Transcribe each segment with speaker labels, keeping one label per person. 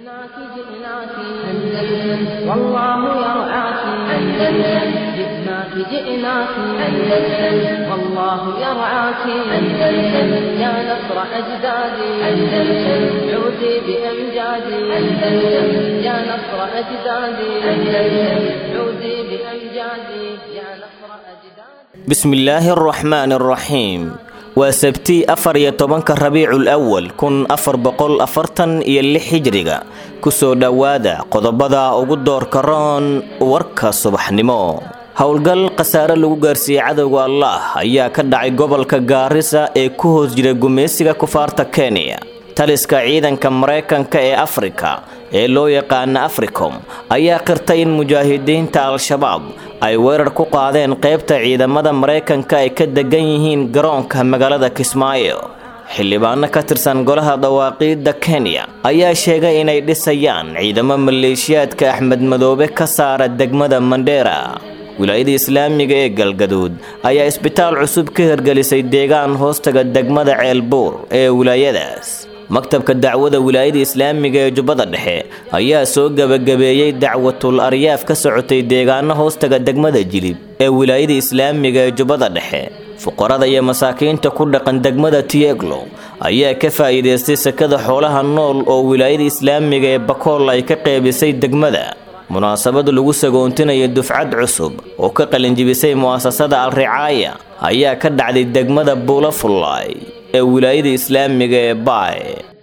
Speaker 1: جئناك جئناك أندلس والله يرعاك أندلس جئناك جئناك أندلس والله يرعاك أندلس يا نصر أجدادي أندلس عودي بأمجادي أندلس يا نصر أجدادي أندلس عودي بأمجادي يا نصر أجدادي
Speaker 2: بسم الله الرحمن الرحيم waa sabti afar iyo tobanka rabiicul awal kun afar boqol afartan iyo lix hijriga kusoo dhowaada qodobada ugu doorka roon warka subaxnimo howlgal khasaare lagu gaarsiiyey cadowga allah ayaa ka dhacay gobolka gaarisa ee ku hoos jira gumaysiga kufaarta kenya taliska ciidanka maraykanka ee afrika ee loo yaqaana africom ayaa qirtay in mujaahidiinta al-shabaab ay weerar ku qaadeen qaybta ciidamada maraykanka ay ka degan yihiin garoonka magaalada kismaayo xildhibaano ka tirsan golaha dawaaqiidda kenya ayaa sheegay inay dhisayaan ciidamo maleeshiyaadka axmed madoobe ka saara degmada mandheera wilaayada islaamiga ee galgaduud ayaa isbitaal cusub ka hirgelisay deegaan hoostaga degmada ceelbuur ee wilaayadaas maktabka dacwada wilaayada islaamiga ee jubbada dhexe ayaa soo gebagabeeyey dacwatul aryaaf ka socotay deegaano hoostaga degmada jilib ee wilaayada islaamiga ee jubbada dhexe fuqarada iyo masaakiinta ku dhaqan degmada tieglo ayaa ka faa'iidaystay sekada xoolaha nool oo wilaayada islaamiga ee bakool ay ka qeybisay degmada munaasabad lagu sagoontinayo dufcad cusub oo ka qalinjibisay mu'asasada al-ricaaya ayaa ka dhacday degmada buulafullaay ee wilaayada islaamiga ee baay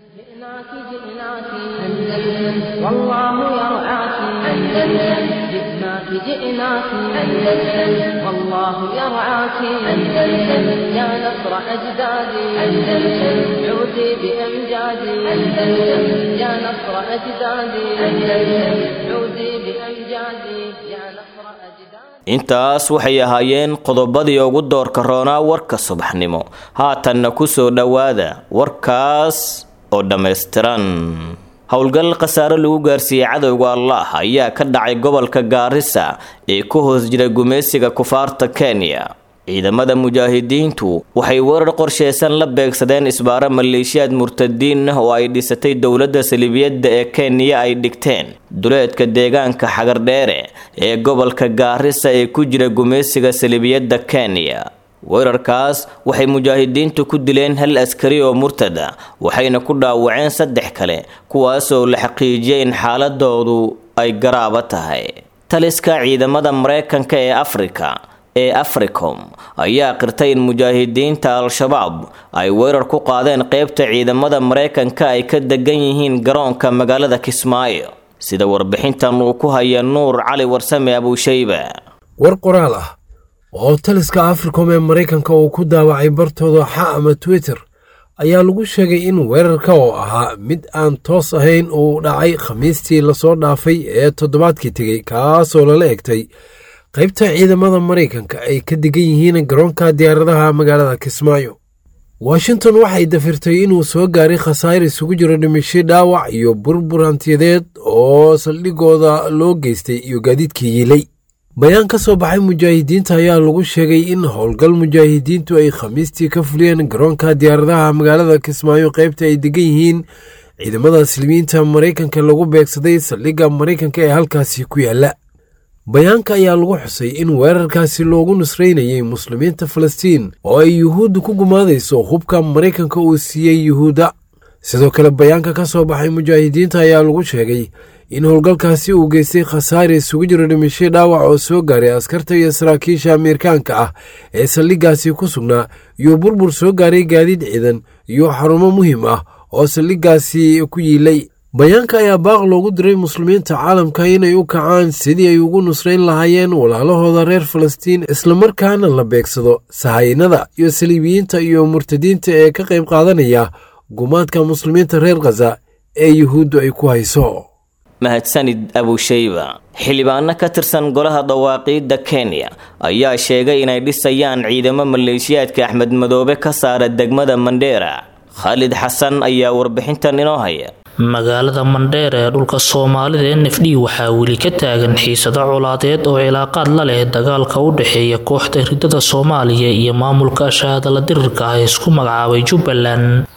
Speaker 1: جئناك جئناك أندلس والله يرعاك أندلس جئناك جئناك أندلس والله يرعاك أندلس يا نصر أجدادي أندلس عودي بأمجادي أندلس يا نصر أجدادي أندلس عودي بأمجادي يا نصر أجدادي
Speaker 2: intaas waxay ahaayeen qodobadii ugu doorka roonaa warka subaxnimo haatanna ku soo dhowaada warkaas oo dhammaystiran howlgal khasaare lagu gaarsiiyey cadowga allah ayaa ka dhacay gobolka gaarisa ee ku hoos jira gumaysiga kufaarta kenya ciidamada mujaahidiintu waxay weerar qorsheysan la beegsadeen isbaaro maleeshiyaad murtadiin ah oo ay dhisatay dowladda salibiyadda ee kenya ay dhigteen duleedka deegaanka xagardheere ee gobolka gaarisa ee ku jira gumaysiga salibiyadda kenya weerarkaas waxay mujaahidiintu ku dileen hal askari oo murtada waxayna ku dhaawaceen saddex kale kuwaasoo la xaqiijiyay in xaaladoodu ay garaaba tahay taliska ciidamada maraykanka ee afrika ee africom ayaa qirtay in mujaahidiinta al-shabaab ay weerar ku qaadeen qaybta ciidamada maraykanka ay ka degan yihiin garoonka magaalada kismaayo sida warbixintan uu ku haya nuur cali warsame abuushayba
Speaker 3: war qoraal ah oo taliska africom ee maraykanka uu ku daawacay bartooda xa ama twitter ayaa lagu sheegay in weerarka oo ahaa mid aan toos ahayn uu dhacay khamiistii lasoo dhaafay ee toddobaadkii tegey kaasoo lala egtay qaybta ciidamada maraykanka ay ka degan yihiin garoonka diyaaradaha magaalada kismaayo washington waxay dafirtay inuu soo gaaray khasaar isugu jiro dhimisho dhaawac iyo burbur hantiyadeed oo saldhigooda loo geystay iyo gaadiidkii yiilay bayaan ka soo baxay mujaahidiinta ayaa lagu sheegay in howlgal mujaahidiintu ay khamiistii ka fuliyeen garoonka diyaaradaha magaalada kismaayo qaybta ay degan yihiin ciidamada silmiyiinta maraykanka lagu beegsaday saldhigga maraykanka ee halkaasi ku yaala bayaanka ayaa lagu xusay in weerarkaasi loogu nusraynayay muslimiinta falastiin oo ay yuhuuddu ku gumaadayso hubka maraykanka uu siiyey yuhuudda sidoo kale bayaanka ka soo baxay mujaahidiinta ayaa lagu sheegay in howlgalkaasi uu geystay khasaare isugu jiro dhimisho dhaawac oo soo gaaray askarta iyo saraakiisha ameerikaanka ah ee saldhiggaasi ku sugnaa iyo burbur soo gaaray gaadiid ciidan iyo xarumo muhiim ah oo saldhiggaasi ku yiilay bayaanka ayaa baaq loogu diray muslimiinta caalamka inay u kacaan sidii ay ugu nusrayn lahaayeen walaalahooda reer falastiin islamarkaana la beegsado sahaynada iyo saliibiyiinta iyo murtadiinta ee ka qayb qaadanaya gumaadka muslimiinta reer khaza ee yuhuuddu ay ku hayso
Speaker 2: mahadsanid abushayba xildhibaano ka tirsan golaha dawaaqiidda kenya ayaa sheegay inay dhisayaan ciidamo maleeshiyaadka axmed madoobe ka saara degmada mandheera khaalid xasan ayaa warbixintan inoo haya
Speaker 4: magaalada mandheer ee dhulka soomaalida n f d waxaa weli ka taagan xiisado colaadeed oo cilaaqaad la leh dagaalka u dhexeeya kooxda ridada soomaaliya iyo maamulka shahaadala dirirka ah ee isku magacaabay jubbaland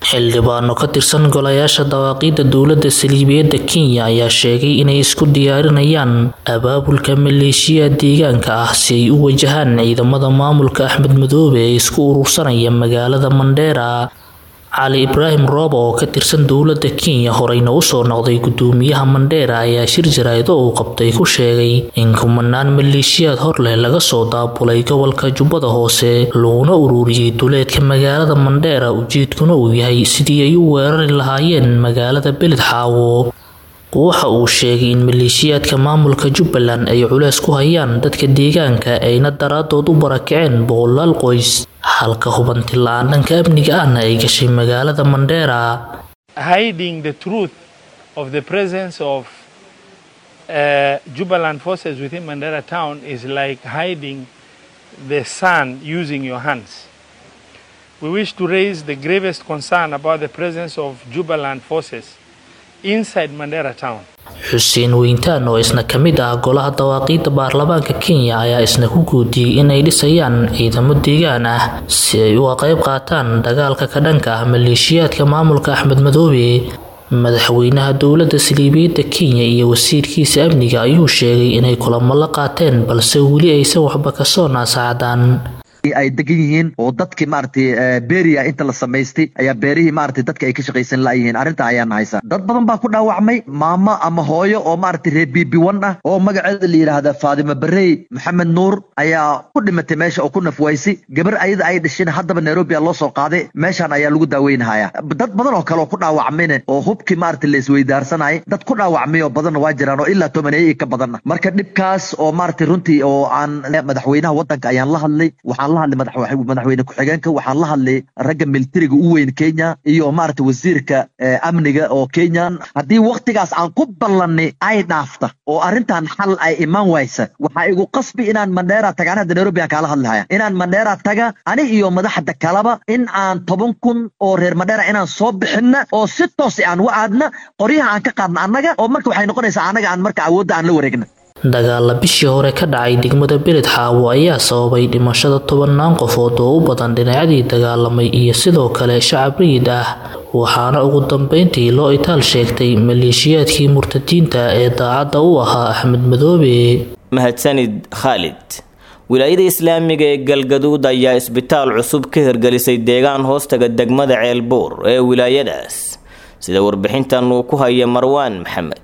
Speaker 4: xildhibaano ka tirsan golayaasha dawaaqiidda dowladda saliibiyadda kenya ayaa sheegay inay isku diyaarinayaan abaabulka maleeshiya deegaanka ah si ay u wajahaan ciidamada maamulka axmed madoobe ee isku urursanaya magaalada mandheera cali ibraahim rooba oo ka tirsan dowladda kenya horeyna usoo noqday gudoomiyaha mandheera ayaa shir jaraaido uu qabtay ku sheegay in kumanaan maleeshiyaad hor leh laga soo daabulay gobolka jubbada hoose laguna ururiyey duleedka magaalada mandheera ujeedkuna uu yahay sidii ay u weerari lahaayeen magaalada beled xaawo waxa uu sheegay in maleeshiyaadka maamulka jubbaland ay culeys ku hayaan dadka deegaanka ayna daraadood u barakaceen boqolaal qoys halka hubanti la-aan dhanka amniga ahna ay gashay magaalada mandheera
Speaker 5: hiding the truth of the presence of uh, Jubaland forces within Mandera town is like hiding the sun using your hands. We wish to raise the gravest concern about the presence of Jubaland forces inside Mandera town.
Speaker 4: xuseen weyntaan oo isna ka mid ah golaha dawaaqiidda baarlamaanka kenya ayaa isna ku guudiyey inay dhisayaan ciidamo deegaan ah si ay uga qayb qaataan dagaalka ka dhanka ah maleeshiyaadka maamulka axmed madoobe madaxweynaha dowladda saliibiyadda kenya iyo wasiirkiisa amniga ayuu sheegay inay kulamo la qaateen balse weli aysan waxba kasoo naasaacdaan
Speaker 6: ay degan yihiin oo dadkii maaragtay beria inta la samaystay ayaa beerihii maaragtay dadka ay ka shaqaysan la'yihiin arrinta ayaan haysa dad badan baa ku dhaawacmay maamo ama hooyo oo maaragtay reer bibiwan ah oo magaceeda la yidhaahda faadimo barey maxamed nuur ayaa ku dhimatay meesha oo ku nafwaysay gabar ayada ay dhasheen haddaba nairobi loo soo qaaday meeshaan ayaa lagu daaweynahaya dad badan oo kale oo ku dhaawacmayna oo hubkii maaragtay la isweydaarsanayay dad ku dhaawacmay oo badanna waa jiraan oo ilaa tobaneeye ka badanna marka dhibkaas oo maaragtay runtii oo aan madaxweynaha waddanka ayaan la hadlay waxaan la hadlay madaxweyne ku-xigeenka waxaan la hadlay ragga militariga u weyn kenya iyo maaragtay wasiirka amniga oo kenya haddii waktigaas aan ku ballanay ay dhaafta oo arrintan xal ay imaan waysa waxaa igu qasbi inaan mandheera taga an hadda nairobi aan kaala hadlahaya inaan mandheera taga ani iyo madaxda kalaba in aan toban kun oo reer mandheera inaan soo bixinna oo si toos aan u aadna qoryaha aan ka qaadna annaga oo marka waxay noqonaysaa annaga aan marka awoodda aan la wareegna
Speaker 4: dagaalla bishii hore ka dhacay degmada beled xaawo ayaa sababay dhimashada tobannaan qofood oo u badan dhinacyadii dagaalamay iyo sidoo kale shacab rayid ah waxaana ugu dambeyntii loo itaal sheegtay maleeshiyaadkii murtadiinta ee daacadda u ahaa axmed madoobe
Speaker 2: mahadsanid khaalid wilaayada islaamiga ee galgaduud ayaa isbitaal cusub ka hirgelisay deegaan hoostaga degmada ceelbuur ee wilaayadaas sida warbixintan uu ku haya marwaan maxamed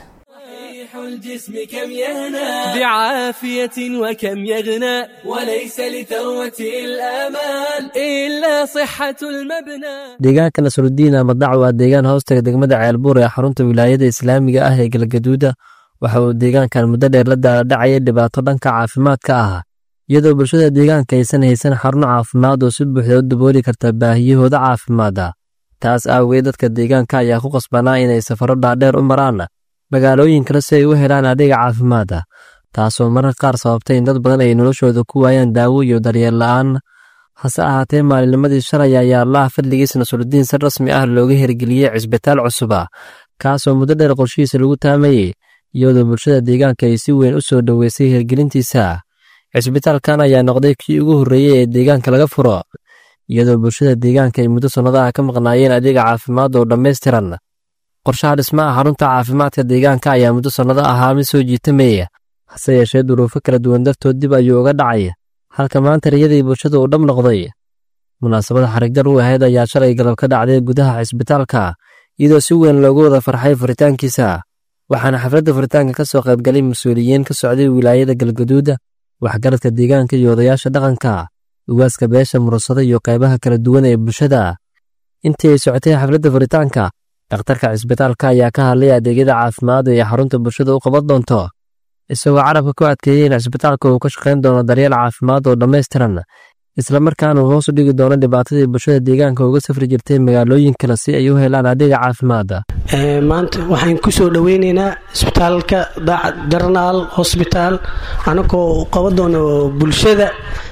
Speaker 7: الجسم كم يهنى بعافية وكم يغنى وليس لثروة الآمال إلا صحة المبنى
Speaker 8: deegaanka nasrudiin amadac waa deegaan hoostaga degmada ceelbuur ee xarunta wilaayada islaamiga ah ee galgaduuda waxa uu deegaankan muddo dheer la daaladhacaya dhibaato dhanka caafimaadka ah iyadoo bulshada deegaanka aysan haysan xarun caafimaad oo si buuxda u dabooli karta baahiyahooda caafimaada taas aawageed dadka deegaanka ayaa ku qasbanaa inay safaro dhaadheer u maraan magaalooyin kale si ay u helaan adeega caafimaada taasoo mararka qaar sababtay in dad badan ay noloshooda ku waayaan daawo iyo daryeel la'aan hase ahaatee maalinnimadii shalay ayaa allaha fadligiisa nasrudiin si rasmi ah looga hirgeliyey cisbitaal cusuba kaasoo muddo dheer qorshihiisa lagu taamayey iyadoo bulshada deegaanka ay si weyn u soo dhoweysay hirgelintiisa cisbitaalkan ayaa noqday kii ugu horreeyey ee deegaanka laga furo iyadoo bulshada deegaanka ay muddo sannadaha ka maqnaayeen adeega caafimaad oo dhammaystiran qorshaha dhismaha xarunta caafimaadka deegaanka ayaa muddo sannado ahaa mid soo jiitamaya hase yeeshee duruufo kala duwan dartood dib ayuu uga dhacay halka maanta riyadii bulshada uu dhab noqday munaasabada xarigjar u ahayd ayaa shalay galab ka dhacday gudaha cisbitaalka iyadoo si weyn loogu wada farxay furitaankiisa waxaana xafladda furitaanka ka soo qaybgalay mas-uuliyiin ka socday wilaayada galgaduuda waxgaradka deegaanka iyo odayaasha dhaqanka ugaaska beesha murursada iyo qaybaha kala duwan ee bulshada intii ay socotay xafladda furitaanka dhakhtarka cisbitaalka ayaa ka hadlay adeegyada caafimaad ee xarunta bulshada u qaban doonto isagoo carabka ku adkeeyey in cisbitaalka uu ka shaqayn doono daryeel caafimaad oo dhammaystiran islamarkaana uu hoos u dhigi doono dhibaatadii bulshada deegaanka uga safri jirtay magaalooyin kale si ay u helaan adeega caafimaada
Speaker 9: maanta waxaan ku soo dhoweyneynaa isbitaalka daacad jarnaal hosbitaal anagoo qaban doono bulshada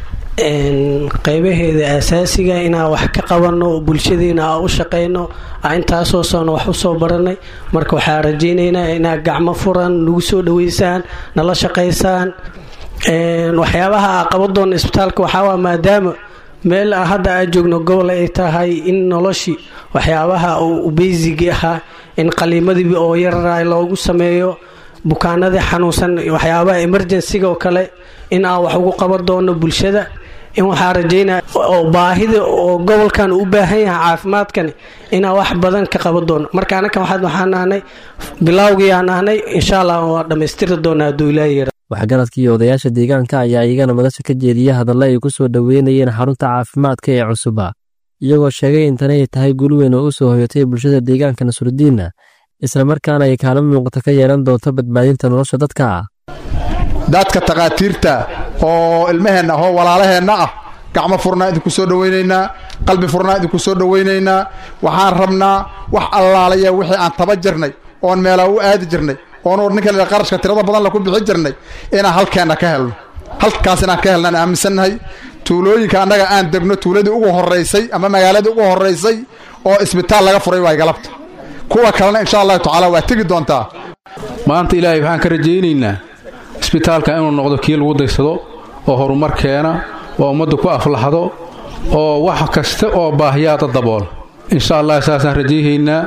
Speaker 9: qaybaheeda asaasiga inaan wax ka qabanno bulshadeena aan u shaqayno intaasoo sano wax usoo baranay marka waxaa rajaynaynaa inaad gacmo furan nagu soo dhaweysaan nala shaqaysaan waxyaabaha aa qaban doona isbitaalka waxaawaa maadaama meel hadda aa joogno gobol ay tahay in noloshii waxyaabaha u beysigi ahaa in qaliimadii oo yarara loogu sameeyo bukaanadii xanuunsan waxyaabaha emergensiga oo kale in aan wax ugu qaban doono bulshada in waxaa rajaynaya oo baahida oo gobolkan u baahan yahay caafimaadkani inaan wax badan ka qaban doono marka anakan waxaan nahnay bilowgii aan nahnay insha allah waa dhammaystiri doonaa hadduu ilaahi yara
Speaker 8: waxgaradkii odayaasha deegaanka ayaa iyagana madasha ka jeediya hadalla ay ku soo dhoweynayeen xarunta caafimaadka ee cusuba iyagoo sheegay in tani ay tahay guul weyn oo u soo hoyatay bulshada deegaanka nasrudiinna islamarkaana ay kaalin muuqata ka yeelan doonto badbaadinta nolosha dadka
Speaker 10: dadka takhaatiirta oo ilmaheenna ahoo walaalaheenna ah gacmo furnaa idinku soo dhowaynaynaa qalbi furnaa idinku soo dhowaynaynaa waxaan rabnaa wax allaalaya wixii aan taba jirnay oon meelaa u aadi jirnay oon ninka la qarashka tirada badan la ku bixi jirnay inaan halkeenna ka helno halkaas inaan ka helnaan aaminsannahay tuulooyinka annaga aan degno tuuladii ugu horraysay ama magaaladii ugu horraysay oo isbitaal laga furay waay galabta kuwa kalena insha allahu tacaala waa tegi doontaa
Speaker 11: maanta ilaahay waxaan ka rajaynaynaa isbitaalka inuu noqdo kii lagu daysado oo horumar keena oo ummaddu ku aflaxdo oo wax kasta oo baahiyaada dabool insha allah saasaan rajayhaynaa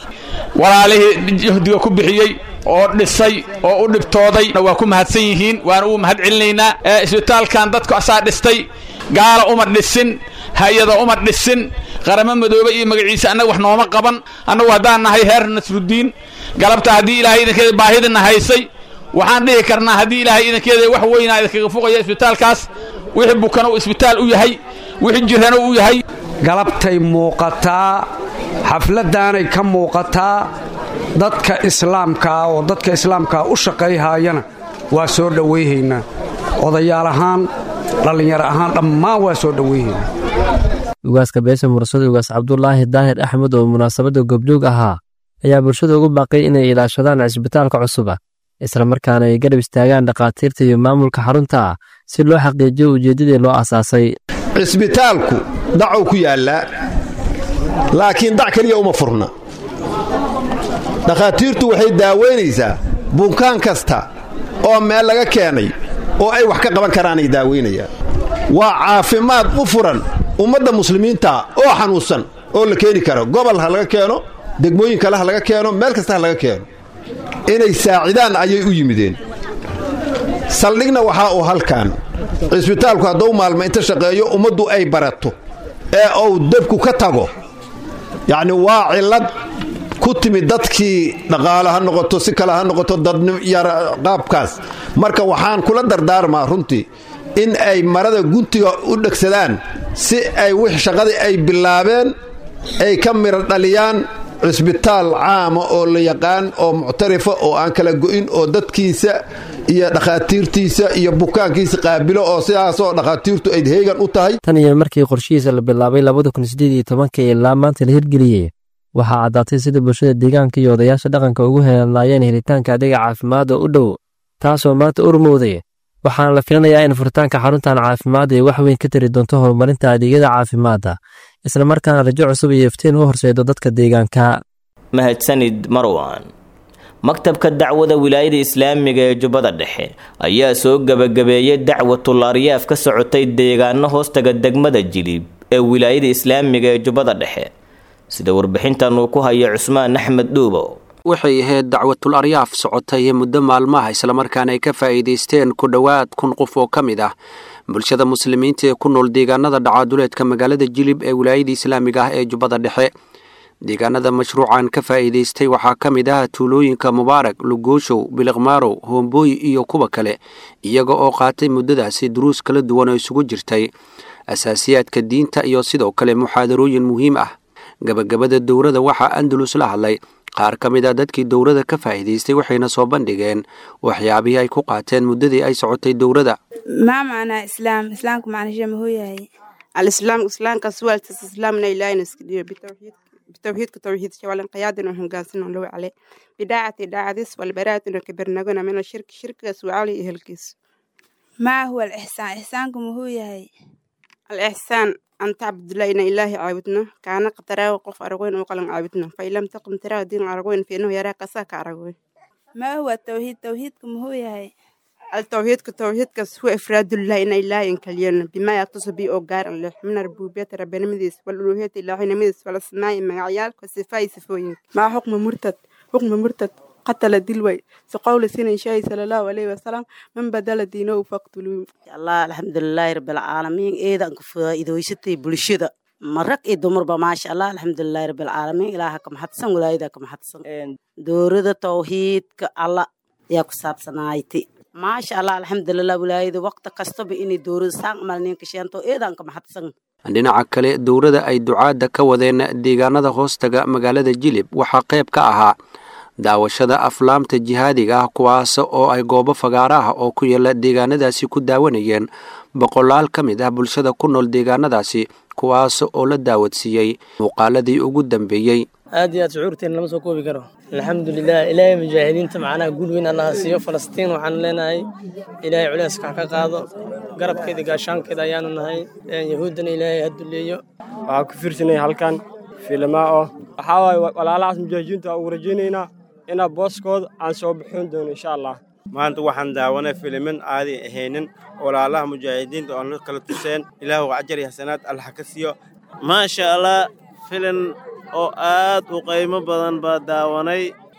Speaker 12: walaalihii jahdiga ku bixiyey oo dhisay oo u dhibtooday waa ku mahadsan yihiin waana ugu mahad celinaynaa isbitaalkan dadku asaa dhistay gaala uma dhisin hay-ada uma dhisin qaramo madoobe iyo magaciisa annaga wax nooma qaban annagu haddaan nahay heer nasrudiin galabta haddii ilaahay idinkeeda baahidina haysay waxaan dhihi karnaa haddii ilaahay idinkeeda wax weynaa idinkaga fuqaya isbitaalkaas wixii bukana uu isbitaal u yahay wixii jirana u yahay
Speaker 13: galabtay muuqataa xafladdaanay ka muuqataa dadka islaamkaa oo dadka islaamkaa u shaqayhaayana waa soo dhowayhaynaa odayaal ahaan dhallinyaro ahaan dhammaan waa soo dhowayhaynaa
Speaker 8: ugaaska beesha mursada ugaas cabdulaahi daahir axmed oo munaasabadda gobjoog ahaa ayaa bulshada ugu baaqay inay ilaashadaan cisbitaalka cusuba islamarkaana ay garab istaagaan dhakhaatiirta iyo maamulka xarunta ah si loo xaqiijiyo ujeeddadii loo asaasay
Speaker 14: cisbitaalku dacow ku yaallaa laakiin dac keliya uma furna dhakhaatiirtu waxay daawaynaysaa bukaan kasta oo meel laga keenay oo ay wax ka qaban karaanay daawaynayaan waa caafimaad u furan ummadda muslimiinta oo xanuunsan oo la keeni karo gobol ha laga keeno degmooyin kale ha laga keeno meel kasta ha laga keeno inay saacidaan ayay u yimideen saldhigna waxaa uu halkan cisbitaalku hadduu maalmo inta shaqeeyo ummaddu ay barato ee uu debku ka tago yacni waa cillad ku timid dadkii dhaqaale ha noqoto si kale ha noqoto dadyar qaabkaas marka waxaan kula dardaarmaa runtii in ay marada guntiga u dhegsadaan si ay wix shaqadii ay bilaabeen ay ka midho dhaliyaan cisbitaal caama oo la yaqaan oo muctarifa oo aan kala go'in oo dadkiisa iyo dhakhaatiirtiisa iyo bukaankiisa qaabilo oo sidaasoo dhakhaatiirtu ay heegan u tahay
Speaker 8: tan iyo markii qorshihiisa la bilaabay labada kun sideed iyo tobanka ilaa maanta la hirgeliyey waxaa caddaatay sida bulshada deegaanka iyo odayaasha dhaqanka ugu helanlaayeen helitaanka adeega caafimaadda u dhow taasoo maanta urmowday waxaana la filanayaa in furitaanka xaruntan caafimaad ay wax weyn ka tari doonto horumarinta adeegyada caafimaadda islamarkaana rajo cusub iyo iftiin u horseedo dadka deegaanka
Speaker 2: mahadsanid marwan maktabka dacwada wilaayada islaamiga ee jubbada dhexe ayaa soo gebagabeeyey dacwatul aryaaf ka socotay deegaano hoostaga degmada jilib ee wilaayada islaamiga ee jubbada dhexe sida warbixintan uu ku haya cusmaan axmed dhuubo
Speaker 15: waxay ahayd dacwatul aryaaf socotay muddo maalmaha islamarkaana ay ka faa'iidaysteen ku dhowaad kun qof oo ka mid ah bulshada muslimiinta ee ku nool deegaanada dhacaaduleedka magaalada jilib ee wilaayada islaamiga ah ee jubbada dhexe deegaanada mashruucan ka faa'iidaystay waxaa ka mid ah tuulooyinka mubaarak lugooshow biliqmaarow hoomboy iyo kuwa kale iyaga oo qaatay muddadaasi duruus kala duwan oo isugu jirtay asaasiyaadka diinta iyo sidoo kale muxaadarooyin muhiim ah gabagabada dowrada waxaa andalus la hadlay qaar ka mid a dadkii dowrada ka faa'iidaystay waxayna soo bandhigeen waxyaabihii ay ku qaateen muddadii ay socotay dowrada
Speaker 16: ما معنى إسلام إسلامك معنى شيء ما هو هي الإسلام إسلام كسوال إسلامنا إلهي نسكدير بتوحيد بتوحيد كتوحيد شوال انقياد إنهم قاسين لو عليه بداعة داعة ديس والبراءة إنه كبرنا من الشرك شرك سوالي إهلكيس ما هو الإحسان إحسانكم هو هي الإحسان أن تعبد الله إن إله عابدنا كان قتراه وقف أرغوين وقلن عابدنا فإن لم تقم تراه دين أرغوين فإنه يراك ساك أرغوين ما هو التوحيد توحيدكم هو هي التوحيد كتوحيد كس هو إفراد الله إن الله ينكلينا بما يختص به أوجار الله من ربوبية ربنا مديس والألوهية الله نمديس والأسماء مع كصفاء صفوين مع حكم مرتد حكم مرتد قتل دلوي سقول سنة شاي صلى الله عليه وسلم من بدل دينه فاقتلوه
Speaker 17: الله الحمد لله رب العالمين إيدا إذا ويستي بلشدة marag iyo dumarba maasha allah alxamdulilahi rabbilcaalamiin ilaaha ka maxadsan walaayada ka maxadsan doorada tawxiidka alla ayaa ku saabsanaaytay maasha allah alxamdulilah walaayada waqti kastaba inay doorada saan amal ninka sheento eedaan ka maxadsan
Speaker 15: dhinaca kale dowladda ay ducaadda ka wadeen deegaanada hoostaga magaalada jilib waxaa qayb ka ahaa daawashada aflaamta jihaadiga ah kuwaas oo ay goobo fagaara ah oo ku yaala deegaanadaasi ku daawanayeen boqolaal ka mid ah bulshada ku nool deegaanadaasi kuwaas oo la daawadsiiyey muuqaaladii ugu dambeeyey
Speaker 18: aad iyo aad shucuurteena lama soo koobi karo alxamdulilah ilaahay mujaahidiinta macnaha guul weyn allaha siiyo falastiin waxaan leenahay ilaahay culeyska ha ka qaado garabkeeda gaashaankeeda ayaanu nahay yahuuddana ilaahay ha duleeyo
Speaker 19: waxaa ku fiirsanaya halkan filimaa oo waxaa waaye walaalahaas mujaahidiinta ugu rajaynaynaa inaa booskooda aan soo bixin doono insha allah
Speaker 20: maanta waxaan daawanay filimin aadi ahaynin walaalaha mujaahidiinta oo na kala tuseen ilaahu cajar iyo xasanaad allah ka siiyo maasha allah filin oo aad u qiimo badan baa daawanay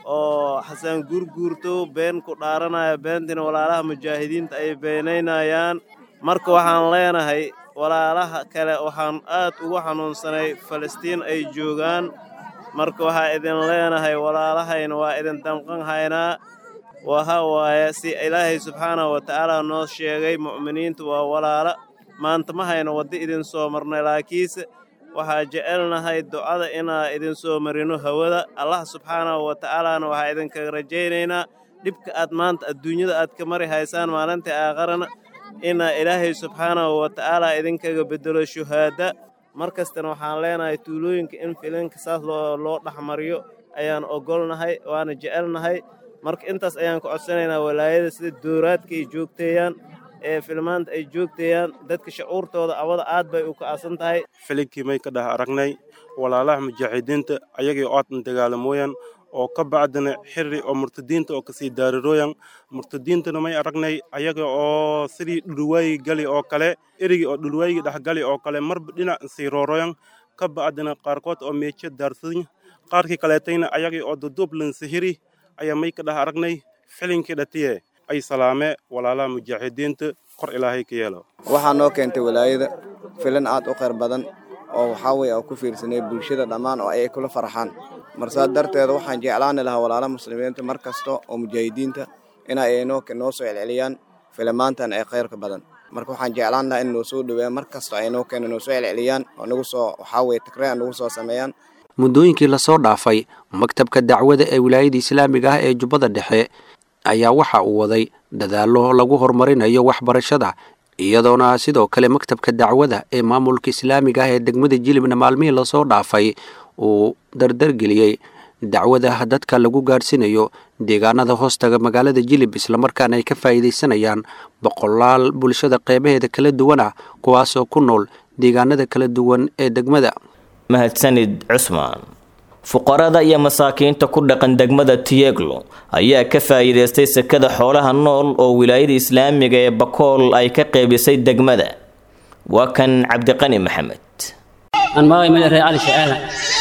Speaker 20: oo xasan guurguurto been ku dhaaranaya beentina walaalaha mujaahidiinta ay beenaynayaan marka waxaan leenahay walaalaha kale waxaan aad ugu xanuunsanay falastiin ay joogaan marka waxaa idin leenahay walaalahayna waa idin damqan haynaa waha waaye si ilaahay subxaanahu wa tacaala noo sheegay mu'miniintu waa walaala maanta ma hayno waddo idin soo marnay laakiinse waxaa jecelnahay ducada inaa idin soo marino hawada allah subxaanahu wa tacaalaana waxaa idinkaga rajaynaynaa dhibka aad maanta adduunyada aad ka mari haysaan maalintai aakharana inaa ilaahay subxaanahu wa tacaala idinkaga beddelo shuhaada mar kastana waxaan leenahay tuulooyinka in filinka saas loo dhexmariyo ayaan ogolnahay waana jecelnahay marka intaas ayaan ku codsanaynaa walaayada sida dooraadka ay joogteeyaan ee filmaanta ay joogteeyaan dadka shacuurtooda awada aad bay u ka'asan tahay
Speaker 21: filinkii may ka dhah aragnay walaalaha mujaahidiinta ayagii oodan dagaalamooyan oo ka bacdina xiri oo murtadiinta oo kasii daarirooyan murtadiintana may aragnay ayaga oo sidii dhulwaayi gali oo kale erigii oo dhulwaayigi dhexgali oo kale marba dhinac sii rooroyan ka bacdina qaarkood oo meejo daarsadan qaarkii kaleetayna ayagii oo duduublan sihiri ayaa may ka dhah aragnay filinkii dhatiye ay salaame walaalaha mujaahidiinta kor ilaahay ka yeelo
Speaker 22: waxaa noo keentay walaayada filin aad u khayr badan oo waxaa weye oo ku fiirsanay bulshada dhammaan oo ay kula farxaan marsaa darteeda waxaan jeclaani lahaa walaalaha muslimiinta mar kasta oo mujaahidiinta in ay noo noo soo celceliyaan filimaantan ee khayrka badan marka waxaan jeclaan lahaa in noo soo dhaweeyaan mar kasta ay noo keena noo soo celceliyaan oo nagu soo waxaa weye takreen nagu soo sameeyaan
Speaker 15: muddooyinkii lasoo dhaafay maktabka dacwada ee wilaayada islaamiga ah ee jubbada dhexe ayaa waxa uu waday dadaallo lagu horumarinayo waxbarashada iyadoona sidoo kale maktabka dacwada ee maamulka islaamiga ah ee degmada jilibna maalmihii lasoo dhaafay uu dardargeliyey dacwada dadka lagu gaadhsiinayo deegaanada hoostaga magaalada jilib islamarkaana ay ka faa'iidaysanayaan boqolaal bulshada qeybaheeda kala duwan ah kuwaasoo ku nool deegaanada kala duwan ee degmada
Speaker 2: mahadsanid cusmaan fuqarada iyo masaakiinta ku dhaqan degmada tiyeglo ayaa ka faa'iidaystay sekada xoolaha nool oo wilaayada islaamiga ee bakool ay ka qeybisay degmada waa kan cabdiqani maxamed
Speaker 23: aan magay meel reer cali shacaala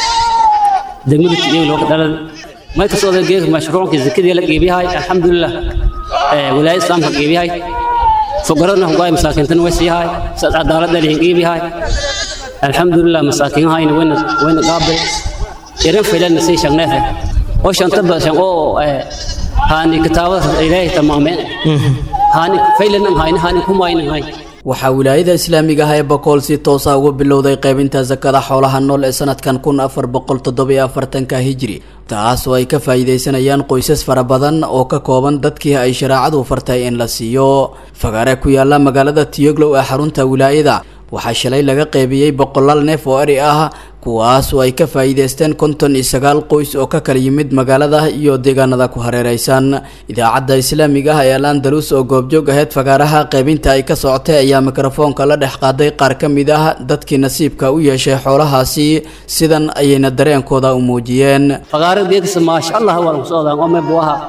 Speaker 23: degmada tiyeglo dhalad may kasoo geeka mashruucka zakadii la qeybiyahay alxamdulilah wilaayada islaamka qeybiyahay fuqaradna hugaay masaakiintana way siiyahay saas cadaaladda lihin qeybiyahay alxamdulilah masaakiinhayna wayna wayna qaabil irin filan si shaqneefe oo shanta bashan oo haani kitaabada ilaahay tamaameen haani filan hayna haani kumayna hay
Speaker 24: waxaa wilaayada islaamiga ah ee bakool si toosa uga bilowday qaybinta sakada xoolaha nool ee sanadkan kun afar boqol toddobiyo afartanka hijri taas oo ay ka faa'iidaysanayaan qoysas fara badan oo ka kooban dadkii ay shareecadu fartay in la siiyo fagaare ku yaala magaalada tiyoglow ee xarunta wilaayada waxaa shalay laga qeybiyey boqolaal neef oo eri ah kuwaas oo ay ka faa'iidaysteen konton iyo sagaal qoys oo ka kala yimid magaalada iyo deegaanada ku hareeraysan idaacadda islaamiga ah ee al andalus oo goobjoog aheyd fagaaraha qaybinta ay ka socotay ayaa mikrofoonka la dhex qaaday qaar ka mid ah dadkii nasiibka u yeeshay xoolahaasi sidan ayayna dareenkooda u muujiyeen
Speaker 23: fagaaro geedkisa maasha allah waa lagu socdaa oo meeb waha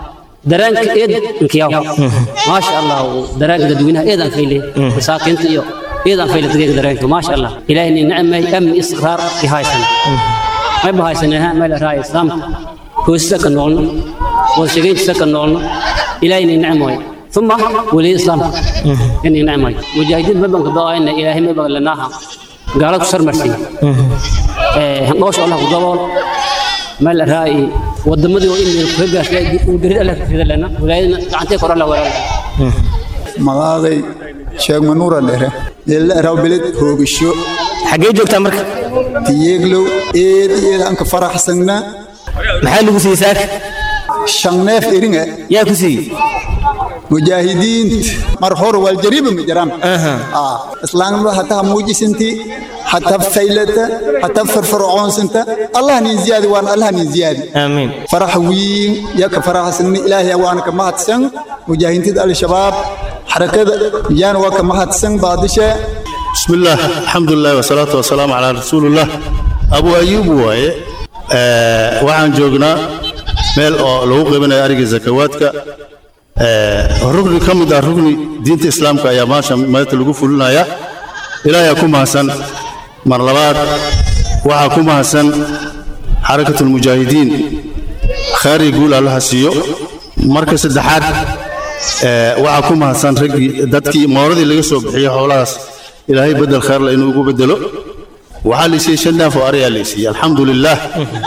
Speaker 23: dareenka eed inkiyaw maasha allah dareenka dadweynaha eedan fayle masaakiinta iyo eedan fayle dadka dareenka maasha allah ilaahay ni nicmay amni istiqraar i haysan may bahaysanaa meel raay islaamka hoosisa ka noolno wada sheegayntiisa ka noolno ilaahay ni nicmay ثم ولي الإسلام إني نعمة مجاهدين ما بنك ضاينا إلهي ما بنك لناها قالوا كسر مرسي هنقوش الله قدوال ما الرأي ودمدي وإني كرجع وقريد الله في لنا ولاينا عنتي كور الله ولا
Speaker 1: magaaday sheeg manuura dhere ila rawbilid hoogisho
Speaker 2: xagee joogtaa marka
Speaker 1: tiyeeglow eed eed anka faraxsannaa
Speaker 2: maxaa lagu siiyey saaka
Speaker 1: shan neef eringa
Speaker 2: yaa ku siiyey
Speaker 1: mujaahidiinta mar hore waljariiba ma jiraan islaamnimada hataa muujisinti hataa faylata hataa farfarcoonsanta allah nin ziyaadi waan allah nin ziyaadi
Speaker 2: aamiin
Speaker 1: farax wiin yaka faraxsanni ilaahay waana ka mahadsan mujaahidiinta al-shabaab xarakada yaana waa ka mahadsan baadisha
Speaker 3: بسم الله الحمد لله والصلاة والسلام على رسول الله أبو أيوب واye waxaan joognaa meel oo lagu qaybinayo ariga zakawaadka rugni ka mid ah rugni diinta islaamka ayaa maasha maanta lagu fulinaya ilaahay ku mahadsan mar labaad waxaa ku mahadsan xarakatulmujaahidiin khayr iyo guul allaha siiyo marka saddexaad waxaa ku mahadsan raggii dadkii mooradii laga soo bixiyey howlahaas ilaahay bedel khayrla inuu ugu bedelo waxaa la siiyey shan neef oo ari ayaa la siiyey alxamdu lilaah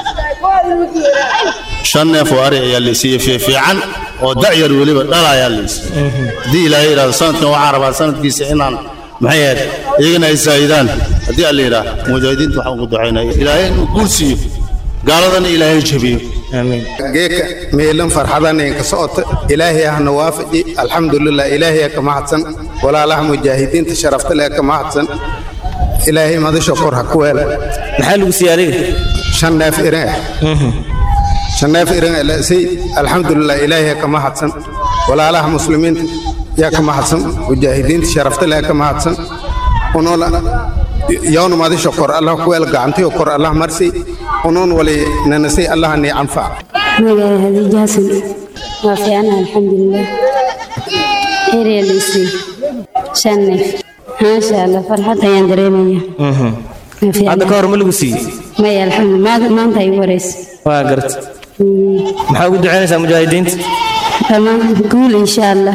Speaker 3: shan neef oo ari ayaa la siiyey fiifiican oo dacyar weliba dhala ayaa la siiyey haddii ilaahay yidhahdo sanadkan waxaan rabaa sanadkiisa inaan maxay ahayd iyagana ay saayidaan haddii alla yidhaah mujaahidiinta waxaan ugu ducaynaya ilaahay inuu guul siiyo gaaladana ilaahay jabiyo
Speaker 5: geeka meelan farxadanen ka socota ilaahay ahna waafaji alxamdulilah ilaahay ka mahadsan walaalaha mujaahidiinta sharafta leh ka mahadsan ilaahay madasha kor ha ku weela
Speaker 2: maxaa lagu siiyey adiga
Speaker 5: shan neef irin shan neef irin lasay alxamdulilah ilaahay ka mahadsan walaalaha muslimiinta yaa ka mahadsan mujaahidiinta sharafta leh ka mahadsan unola yawna madasha kor allah ku weela gacantiyo kor allah marsi unoon wali nanasay allah ni anfac
Speaker 6: magaca hadiija xasan waa fiicanaha alxamdulilah erya liisii shan neef maasha allah farxad ayaan dareemaya
Speaker 2: hadda ka hor ma lagu siiyey
Speaker 6: maya alxamdulilah maanta ay wareysa
Speaker 2: waa garta maxaa ugu ducaynaysaa mujaahidiinta
Speaker 6: dhammaan guul insha allah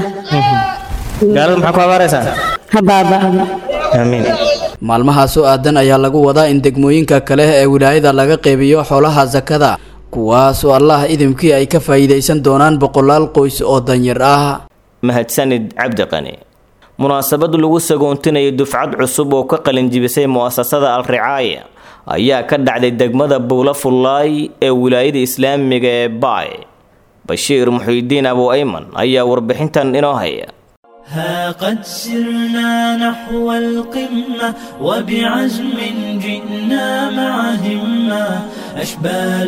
Speaker 2: gaalada maxaa ku abaaraysaa
Speaker 6: ha baaba'aba
Speaker 2: aamiin
Speaker 24: maalmahaas oo aadan ayaa lagu wadaa in degmooyinka kale ee wilaayada laga qeybiyo xoolaha sakada kuwaas oo allah idimkii ay ka faa'iidaysan doonaan boqolaal qoys oo danyar ah
Speaker 2: mahadsanid cabdiqani munaasabad lagu sagoontinayo dufcad cusub oo ka qalinjibisay mu'asasada al-ricaaya ayaa ka dhacday degmada buula fullaay ee wilaayada islaamiga ee baay bashiir muxiidiin abu ayman ayaa warbixintan inoo haya
Speaker 25: ها قد سرنا نحو القمة وبعزم جئنا مع همة أشبال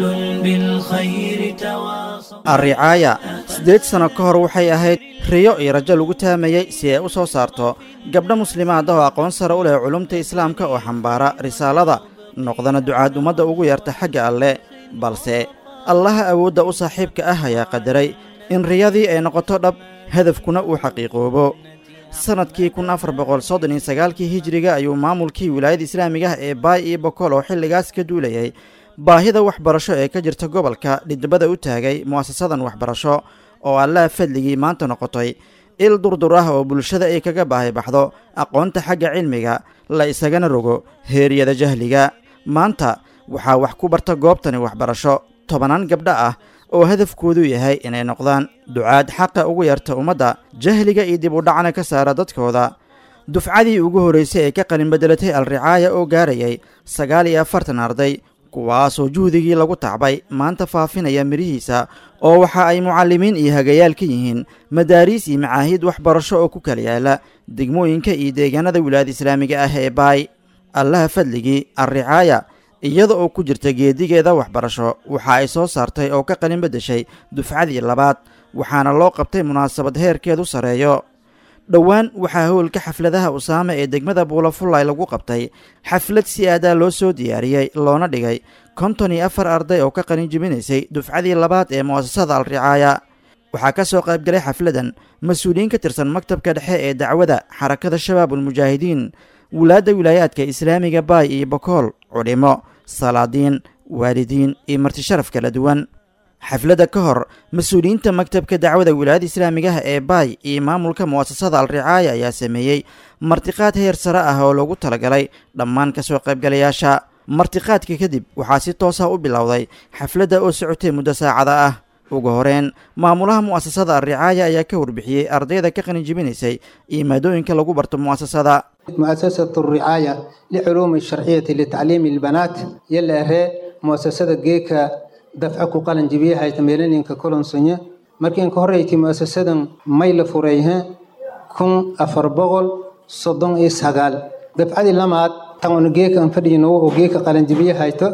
Speaker 25: بالخير تواصل
Speaker 26: alricaaya siddeed sano ka hor waxay ahayd riyo iyo rajo lagu taamayey si ay u soo saarto gabdho muslimaad ah oo aqoon sare u leh culumta islaamka oo xambaara risaalada noqdana ducaad ummadda ugu yeerta xagga alle balse allaha awoodda u saaxiibka ah ayaa qadaray in riyadii ay noqoto dhab hadafkuna uu xaqiiqoobo sannadkii kun afar boqol soddon iyo sagaalkii hijiriga ayuu maamulkii wilaayada islaamiga ah ee baay iyo bokol oo xilligaas ka duulayay baahida waxbarasho ee ka jirta gobolka dhidibada u taagay mu'asasadan waxbarasho oo allaha fadligii maanta noqotay il durdur ah oo bulshada ay kaga baahi baxdo aqoonta xagga cilmiga la isagana rogo heeryada jahliga maanta waxaa wax ku barta goobtani waxbarasho tobanaan gabdho ah oo hadafkoodu yahay inay noqdaan ducaad xaqa ugu yarta ummadda jahliga iyo dib u dhacna ka saara dadkooda dufcadii ugu horraysay ee ka qalin beddelatay al-ricaaya oo gaarayay sagaal iyo afartan arday kuwaasoo juhdigii lagu tacbay maanta faafinaya midhihiisa oo waxa ay mucallimiin iyo hagayaal ka yihiin madaariis iyo macaahid waxbarasho oo ku kala yaala degmooyinka iyo deegaanada wilaayada islaamiga ah ee baay allaha fadligii al-ricaaya iyada oo ku jirta geedigeeda waxbarasho waxa ay soo saartay oo ka qalin beddeshay dufcadii labaad waxaana loo qabtay munaasabad heerkeedu sarreeyo dhowaan waxaa howlka xafladaha usaame ee degmada buulafullay lagu qabtay xaflad si aadaa loo soo diyaariyey loona dhigay konton iyo afar arday oo ka qalin jibinaysay dufcadii labaad ee mu'asasada al-ricaaya waxaa ka soo qaybgalay xafladan mas-uuliyiin ka tirsan maktabka dhexe ee dacwada xarakada shabaabulmujaahidiin wulaadda wilaayaadka islaamiga baay iyo bokool culimo salaadiin waalidiin iyo martisharaf kala duwan xafladda ka hor mas-uuliyiinta maktabka dacwada wilaayada islaamigaha ee baay iyo maamulka mu'asasada alricaaya ayaa sameeyey martiqaad heer sare ah oo loogu talagalay dhammaan ka soo qaybgalayaasha martiqaadka kadib waxaa si toosa u bilowday xafladda oo socotay muddo saacada ah ugu horeen maamulaha mu'asasada alricaaya ayaa ka warbixiyey ardayda ka qalinjibinaysay iyo maadooyinka lagu barto mu'asasada
Speaker 4: مؤسسة الرعاية لعلوم الشرعية لتعليم البنات يلا هي مؤسسة جيكا دفعك قلن جبيها يتميلين ككلن سنة مركين كهريتي مؤسسة ميل فريها كن أفربغل صدن إسهقال دفعي لما تغن جيكا انفرينو وجيكا قلن جبيها يتو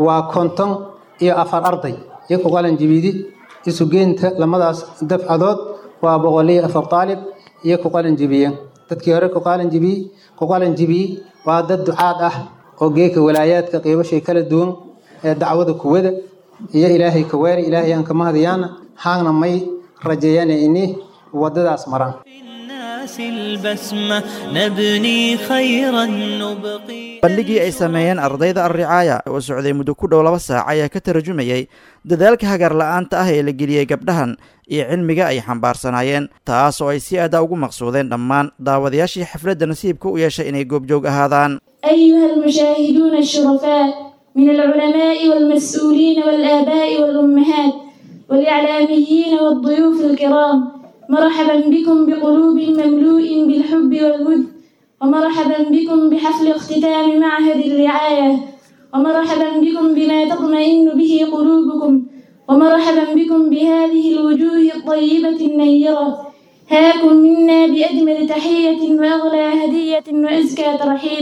Speaker 4: وكنتن إيا أفر أرضي يكو قلن جبيدي isu geynta lamadaas dafcadood waa boqoliyo afar taalib iyo ku qalin jibiye dadkii hore ku qalin jibiye ku qalin jibiye waa dad ducaad ah oo geeka walaayaadka qiibashay kala duwan ee dacwada kuwada iyo ilaahay ka weeri ilaahay aan kama hadayaana haagna may rajeeyana ini wadadaas maraan
Speaker 25: الناس البسمة نبني خيرا نبقي
Speaker 26: bandhigii ay sameeyeen ardayda alricaaya oo socday muddo ku dhow laba saac ayaa ka tarajumayey dadaalka hagar la'aanta ah ee la geliyey gabdhahan iyo cilmiga ay xambaarsanaayeen taas oo ay si aada ugu maqsuudeen dhammaan daawadayaashii xafladda nasiibka u yeeshay inay goobjoog ahaadaan
Speaker 7: أيها المشاهدون الشرفاء من العلماء والمسؤولين والآباء والأمهات والإعلاميين والضيوف الكرام مرحبا بكم بقلوب مملوء بالحب والود ومرحبا بكم بحفل اختتام معهد الرعاية ومرحبا بكم بما تطمئن به قلوبكم ومرحبا بكم بهذه الوجوه الطيبة النيرة هاكم منا بأجمل تحية وأغلى هدية وأزكى ترحيب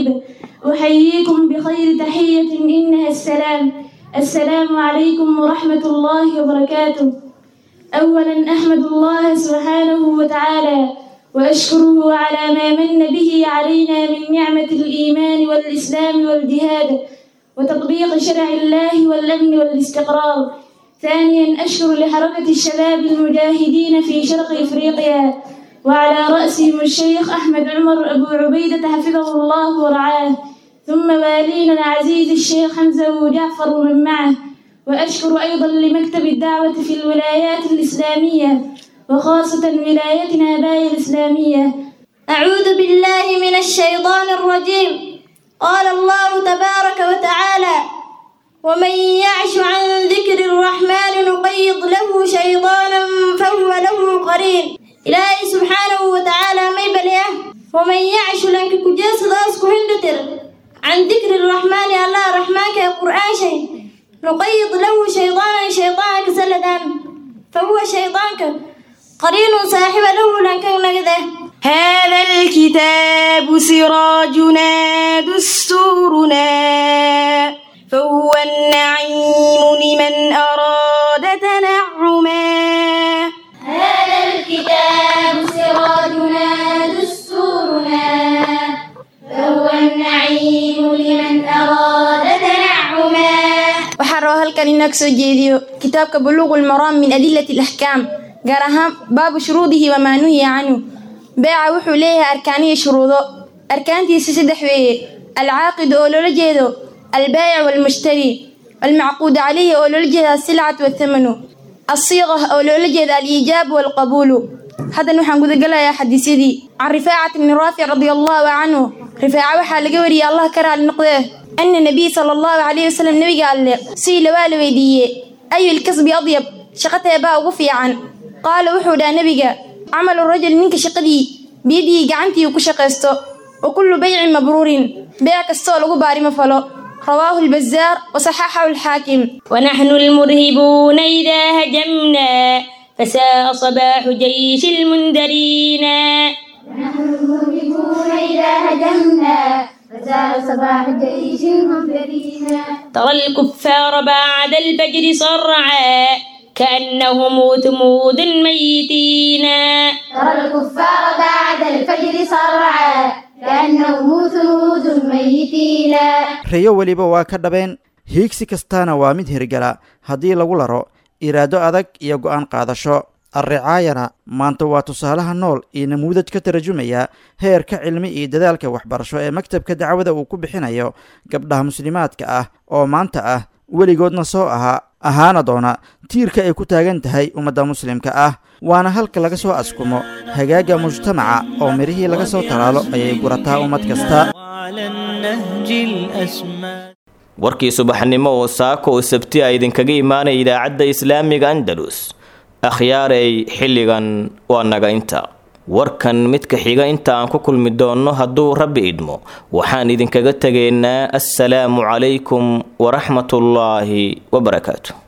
Speaker 7: أحييكم بخير تحية إنها السلام السلام عليكم ورحمة الله وبركاته أولا أحمد الله سبحانه وتعالى وأشكره على ما من به علينا من نعمة الإيمان والإسلام والجهاد وتطبيق شرع الله والأمن والاستقرار ثانيا أشكر لحركة الشباب المجاهدين في شرق إفريقيا وعلى رأسهم الشيخ أحمد عمر أبو عبيدة حفظه الله ورعاه ثم والينا العزيز الشيخ حمزة وجعفر ومن معه وأشكر أيضا لمكتب الدعوة في الولايات الإسلامية وخاصة ولايتنا باي الإسلامية
Speaker 9: أعوذ بالله من الشيطان الرجيم قال الله تبارك وتعالى ومن يعش عن ذكر الرحمن نقيض له شيطانا فهو له قرين إلهي سبحانه وتعالى ما يبليه ومن يعش لنك كجاس داسك هندتر عن ذكر الرحمن الله رحمن كقرآن شيء نقيض له شيطانا شيطانا كسلدان فهو شيطانك قرين صاحب له لنك نجده
Speaker 7: هذا الكتاب سراجنا دستورنا فهو النعيم لمن أراد تنعما
Speaker 9: هذا الكتاب سراجنا دستورنا فهو النعيم لمن أراد تنعما
Speaker 7: waxaan rabaa halkan inaa kasoo jeediyo kitaabka buluuqu lmaraam min adilati alaxkaam gaar ahaan baabu shuruudihi wamaa nuhiya canhu beeca wuxuu leeyahay arkaaniyo shuruudo arkaantiisa saddex weeye alcaaqidu oo loola jeedo albaayic waalmushtari almacquud calayhi oo loola jeeda asilcat wathamanu alsiiqa oo loola jeeda aliijaabu waalqabuulu haddan waxaan gudagalayaa xadiisyadii can rifaacat bni raafic radia allahu canhu rifaaca waxaa laga wariyey allah ka raali noqdee ana nabiy sala allahu calayhi wasalam nebiga alle sidii lawaa la weydiiye ayu ilkasbi adyab shaqateebaa ugu fiican qaala wuxuu dhaha nebiga camalu rajul ninka shaqadii biyadii gacantii ku shaqaysto wa kullu baycin mabruurin beec kastoo lagu baarimo falo رواه البزار وصححه الحاكم
Speaker 9: ونحن المرهبون إذا هجمنا فساء صباح جيش المنذرين ونحن المرهبون إذا هجمنا فساء صباح جيش المنذرين ترى الكفار بعد الفجر صرعا كأنهم ثمود ميتين ترى الكفار بعد الفجر صرعا كأنهم ثمود ميتين
Speaker 26: reyo weliba waa ka dhabeen hiigsi kastaana waa mid hirgala haddii lagu laro iraado adag iyo go'aan qaadasho alricaayana maanta waa tusaalaha nool iyo namuudaj ka tarjumaya heerka cilmi iyo dadaalka waxbarasho ee maktabka dacwada uu ku bixinayo gabdhaha muslimaadka ah oo maanta ah weligoodna soo ahaa ahaana doona tiirka ay ku taagan tahay ummadda muslimka ah waana halka laga soo askumo hagaagga mujtamaca oo midhihii laga soo talaalo ayay gurataa ummad kasta
Speaker 2: warkii subaxnimo oo saako oo sabti a idinkaga imaanaya idaacadda islaamiga andalus akhyaaray xilligan waa naga inta warkan midka xiga inta aan ku kulmi doonno hadduu rabbi idmo waxaan idinkaga tegaynaa assalaamu calaykum waraxmatullaahi wabarakaatu